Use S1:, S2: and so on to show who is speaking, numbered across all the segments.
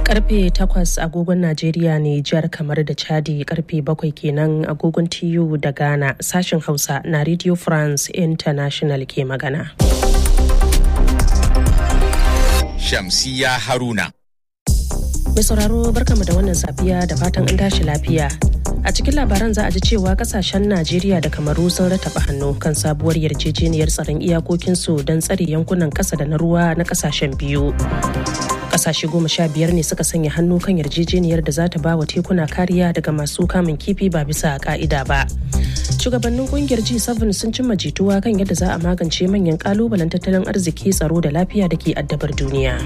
S1: karfe 8 agogon Najeriya ne jihar kamar da Chadi karfe 7 kenan agogon TU da Ghana sashen Hausa na Radio France International ke magana.
S2: Shamsiya Haruna.
S1: Mai sauraro barkamu da wannan safiya da fatan an tashi lafiya. A cikin labaran za a ji cewa kasashen Najeriya da Kamaru sun rataba hannu kan sabuwar yarjejeniyar tsaron iyakokinsu don tsare yankunan ƙasa da na ruwa na kasashen biyu. Kasashe goma sha biyar ne suka sanya hannu kan yarjejeniyar da za ta ba wa tekuna kariya daga masu kamun kifi ba bisa ka'ida ba. Shugabannin kungiyar G7 sun cimma jituwa kan yadda za a magance manyan kalubalen tattalin arziki tsaro da lafiya da ke addabar duniya.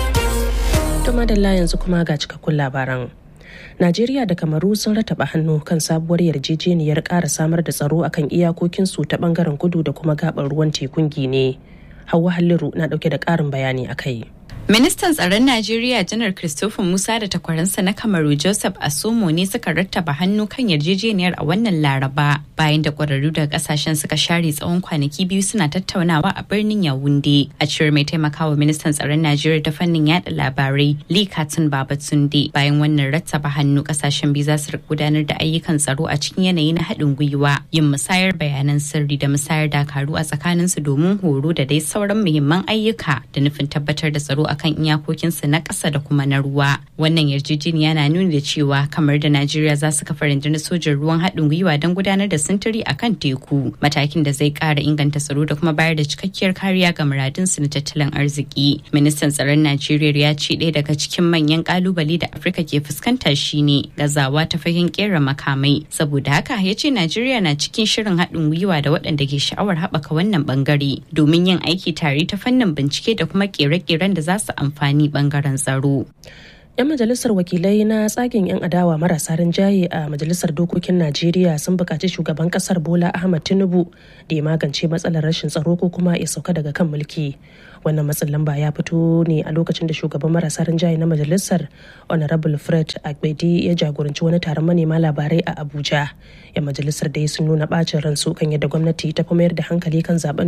S1: To madalla yanzu kuma ga cikakkun labaran. Najeriya da Kamaru sun rataba hannu kan sabuwar yarjejeniyar ƙara samar da tsaro akan iyakokinsu ta bangaren kudu da kuma gabar ruwan tekun Gine. Hauwa Halliru na ɗauke da ƙarin bayani a kai.
S3: Ministan tsaron Najeriya Janar Christopher Musa da takwaransa na Kamaru Joseph Asomo ne suka rattaba hannu kan yarjejeniyar a wannan Laraba bayan da kwararru daga kasashen suka share tsawon kwanaki biyu suna tattaunawa a birnin Yawunde. A cewar mai taimakawa ministan tsaron Najeriya ta fannin yada labarai Lee Katun Babatunde bayan wannan rattaba hannu kasashen biyu za su gudanar da ayyukan tsaro a cikin yanayi na haɗin gwiwa yin musayar bayanan sirri da musayar dakaru a tsakaninsu domin horo da dai sauran muhimman ayyuka da nufin tabbatar da tsaro a kan iyakokinsu na ƙasa da kuma na ruwa. Wannan yarjejeniya na nuni da cewa kamar da Najeriya za su kafa rundunar sojin ruwan haɗin gwiwa don gudanar da sintiri a kan teku, matakin da zai ƙara inganta tsaro da kuma bayar da cikakkiyar kariya ga muradunsu na tattalin arziki. Ministan tsaron Najeriya ya ce ɗaya daga cikin manyan ƙalubale da Afirka ke fuskanta shine gazawa ta fagen ƙera makamai. Saboda haka ya ce Najeriya na cikin shirin haɗin gwiwa da waɗanda ke sha'awar haɓaka wannan ɓangare domin yin aiki tare ta fannin bincike da kuma ƙere-ƙeren da za su amfani bangaren tsaro.
S1: 'yan majalisar wakilai na tsagen 'yan adawa marasa rinjaye a majalisar dokokin najeriya sun buƙaci shugaban ƙasar bola ahmad tinubu da ya magance matsalar rashin tsaro ko kuma ya sauka daga kan mulki wannan matsin lamba ya fito ne a lokacin da shugaban marasa rinjaye na majalisar honorable fred agbedi ya jagoranci wani taron manema labarai a abuja yan majalisar da sun nuna bacin ransu kan yadda gwamnati ta fi mayar da hankali kan zaben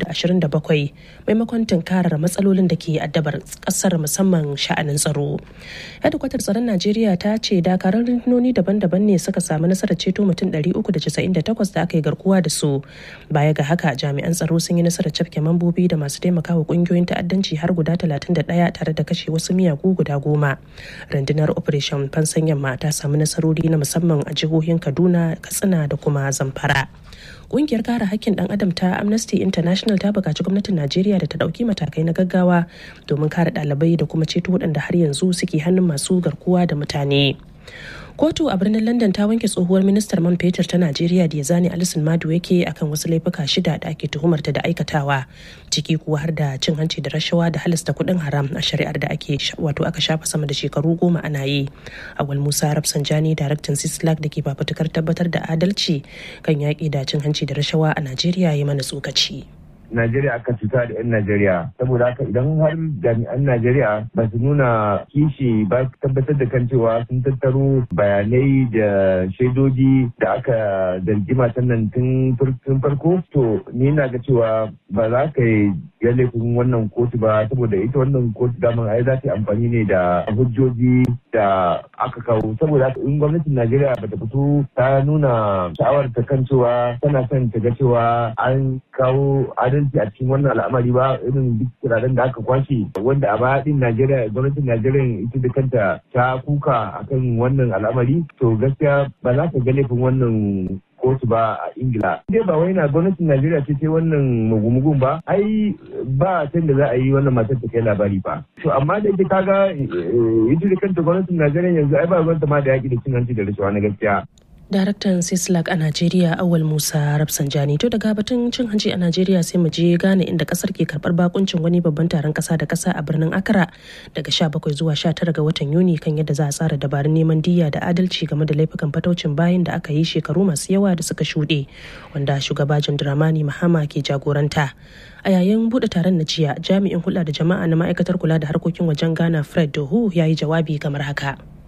S1: 2027 maimakon tunkarar matsalolin da ke addabar kasar musamman sha'anin tsaro hedikwatar tsaron najeriya ta ce dakarun rundunoni daban-daban ne suka samu nasarar ceto mutum 398 da aka yi garkuwa da su baya ga haka jami'an tsaro sun yi nasarar cafke mambobi da masu taimakawa kungiyoyin ta'addanci har guda 31 tare da kashe wasu miyagu guda goma rundunar operation fansan yamma ta samu nasarori na musamman a jihohin kaduna katsina da kuma zamfara kungiyar kare hakkin dan adam ta amnesty international ta buƙaci gwamnatin najeriya da ta ɗauki matakai na gaggawa domin kare ɗalibai da kuma ceto waɗanda har yanzu suke hannun masu garkuwa da mutane kotu a birnin london ta wanke tsohuwar ministar man fetur ta najeriya da ya zane alisun madu yake akan wasu laifuka shida da ake tuhumarta da aikatawa ciki kuwa har da cin hanci da rashawa da halasta kuɗin haram a shari'ar da ake wato aka shafa sama da shekaru goma ana yi awal musa rafsanjani daraktan sislak da ke fafutukar tabbatar da adalci kan yaƙi da cin hanci da rashawa a najeriya ya mana tsokaci.
S4: Najeriya aka cuta da 'yan Najeriya saboda haka idan har jami'an Najeriya ba su nuna kishi ba su tabbatar da kan cewa sun tattaro bayanai da shaidoji da aka zargi matan nan tun farko to ni na ga cewa ba za ka yi ya laifin wannan kotu ba saboda ita wannan kotu daman ai za ta yi amfani ne da hujjoji da aka kawo saboda haka in gwamnatin Najeriya ba ta fito ta nuna sha'awar ta kan cewa tana son ta ga cewa an kawo adalci adalci a cikin wannan al'amari ba irin duk kiraden da aka kwashe wanda a baya din Najeriya gwamnatin Najeriya ita da kanta ta kuka akan wannan al'amari to gaskiya ba za ka ga laifin wannan kotu ba a ingila dai ba wai na gwamnatin najeriya ce ce wannan mugumugun ba ai ba can da za a yi wannan matar ta kai labari ba to amma da ita kaga ita da kanta gwamnatin najeriya yanzu ai ba gwamnati ma da yaki da cin hanci da rashawa na gaskiya
S1: daraktan sislak a najeriya awal musa rafsanjani to daga batun cin hanci a najeriya sai mu je gane inda kasar ke karbar bakuncin wani babban taron kasa da kasa a birnin accra daga 17 zuwa 19 ga watan yuni kan yadda za a tsara dabarun neman diya da adalci game da laifukan fataucin bayan da aka yi shekaru masu yawa da suka shuɗe wanda shugaba dramani mahama ke jagoranta a yayin buɗe taron na jiya jami'in hulɗa da jama'a na ma'aikatar kula da harkokin wajen ghana fred dohu ya yi jawabi kamar haka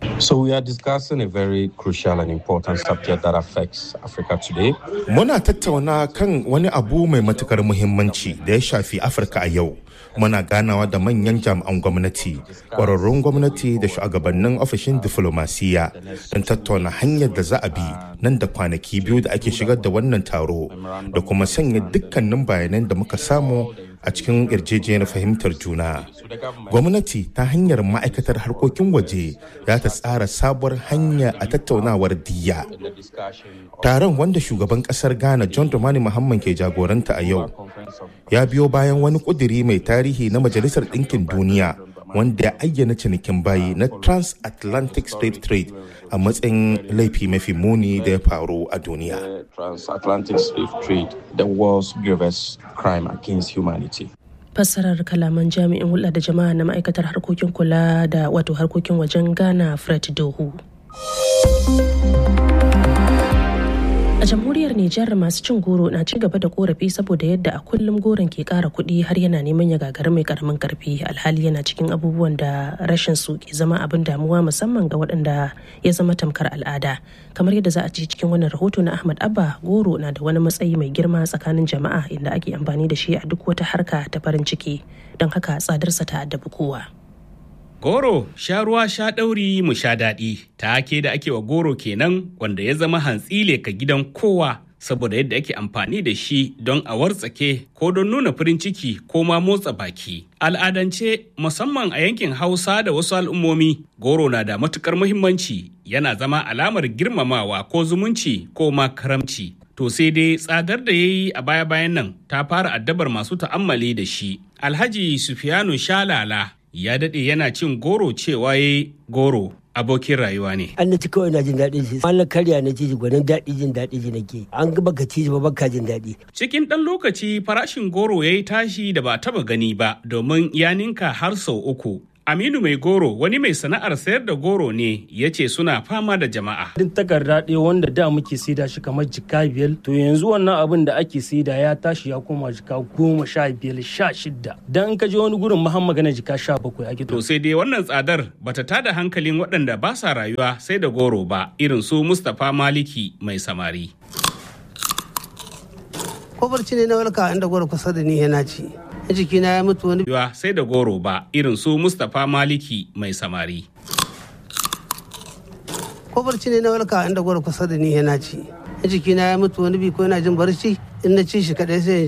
S5: So we are discussing a very crucial and important subject that affects Africa today.
S6: Muna tattauna kan wani abu mai matukar muhimmanci da ya shafi Afirka a yau. Muna ganawa da manyan jami'an gwamnati, ƙwararrun gwamnati da shugabannin ofishin diflomasiya don tattauna hanyar da za a bi nan da kwanaki biyu da ake shigar da wannan taro da kuma sanya dukkanin bayanan da muka samu a cikin yarjejeniyar fahimtar juna. Gwamnati ta hanyar ma'aikatar harkokin waje za ta tsara sabuwar hanya a tattaunawar diya. Taron wanda shugaban kasar Ghana John Dramani Muhammad ke jagoranta a yau ya biyo bayan wani kuduri mai tarihi na Majalisar Ɗinkin Duniya wanda ya ayyana cinikin bayi na transatlantic slave trade a matsayin laifi mafi muni da ya faru a duniya.
S5: Transatlantic slave trade, the world's gravest crime against humanity.
S1: fassarar kalaman jami'in hulɗa da jama'a na ma'aikatar harkokin kula da wato harkokin wajen ghana fred dohu a jamhuriyar nijar masu cin goro na ci gaba da korafi saboda yadda a kullum goron ke kara kuɗi har yana neman ya gagari mai karamin karfi alhali yana cikin abubuwan da rashin su ke zama abin damuwa musamman ga waɗanda ya zama tamkar al'ada kamar yadda za a ci cikin wannan rahoto na ahmad abba goro na da wani matsayi mai girma tsakanin jama'a inda ake amfani da shi a duk wata harka ta farin ciki don haka tsadarsa ta addabi kowa
S7: Goro sha ruwa sha ɗauri mu sha daɗi take da ake wa goro kenan wanda ya zama hantsi ka gidan kowa saboda yadda ake amfani da shi don a wartsake ko don nuna farin ciki ko ma motsa baki. Al'adance musamman a yankin Hausa da wasu al'ummomi goro na da matukar muhimmanci yana zama alamar girmamawa ko zumunci ko ma karamci. To sai dai tsadar da ya yi a baya-bayan nan ta fara addabar masu ta'ammali da shi. Alhaji Sufiyanu Shalala ya daɗe yana cin goro cewa ya goro abokin rayuwa ne.
S8: An na ci kawai na jin daɗin shi. An na karya na ci gwanin daɗi jin daɗi ji nake. An ga baka ci ba baka jin daɗi.
S7: Cikin ɗan lokaci farashin goro ya yi tashi da ba taba gani ba domin ya ninka har sau uku. Aminu mai goro wani mai sana'ar sayar da goro ne ya ce suna fama da jama'a.
S9: Duk takarda ɗaya wanda da muke saida shi kamar jika biyar to yanzu wannan abin da ake saida ya tashi ya koma jika goma sha biyar sha shidda. Dan in ka je wani gurin mahan magana jika sha bakwai ake
S7: To sai dai wannan tsadar bata tada hankalin waɗanda ba sa rayuwa sai da goro ba irin su Mustapha Maliki mai samari.
S10: Ko barci ne na walka inda goro kusa da ni yana ci. jikina ya mutu wani
S7: Yawa sai da goro ba irin su Mustapha Maliki mai samari.
S10: ko barci ne na walka inda goro kusa da ni yana ci jikina ya mutu wani bi ko yana jin barci in na ci shi kadai sai